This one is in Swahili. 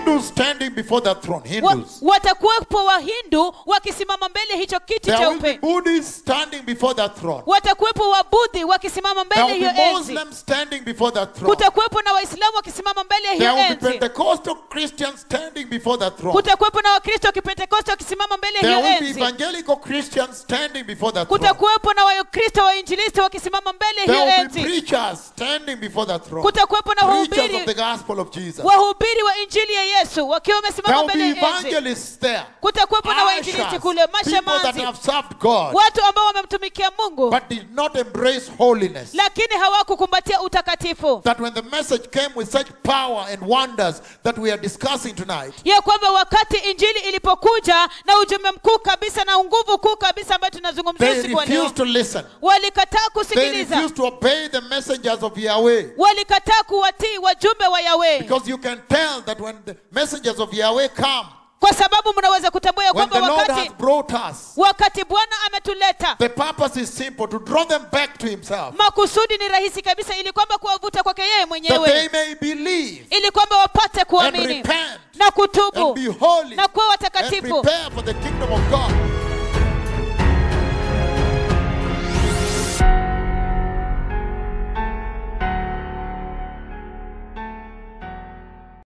Hindus standing before that throne. Wa, Hindus. watakuwepo wahindu wakisimama mbele ya hicho kiti There will be cheupe Buddhists standing before that throne. watakuwepo wabudhi wakisimama There mbele will ya be hiyo enzi Muslims standing before that throne. kutakuwepo na waislamu wakisimama mbele ya There hiyo will be enzi Pentecostal Christians standing before that throne. kutakuwepo na wakristo wa kipentekoste wakisimama mbele ya There hiyo will be enzi evangelical Christians standing before that throne. kutakuwepo na wakristo wainjilisti wakisimama mbele ya There hiyo will be enzi preachers standing before that throne. kutakuwepo na Preachers of the wahubiri gospel of Jesus. wahubiri wa injili ya yesu wakiwa There wamesimama will be mbele ya enzi evangelists there. kutakuwepo na Ushers, wainjilisti kule people that mashamanzi have served God watu ambao wamemtumikia mungu but did not embrace holiness. lakini hawakukumbatia utakatifu That when the message came with such power and wonders that we are discussing tonight, ya kwamba wakati injili ilipokuja na ujumbe mkuu kabisa na nguvu kuu kabisa ambayo tunazungumzia they usiku wa leo refused to listen. walikataa They kusikiliza refused to obey the messengers of Yahweh. walikataa kuwatii wajumbe wa yawe Because you can tell that when the messengers of Yahweh come, kwa sababu mnaweza kutambua ya when kwamba the Lord has wakati brought us, wakati bwana ametuleta the purpose is simple to draw them back to Himself. makusudi ni rahisi kabisa ili kwamba kuwavuta kwake yeye That mwenyewe they may believe ili kwamba wapate and kuamini repent na and kutubu be holy na kuwa and watakatifu prepare for the kingdom of God.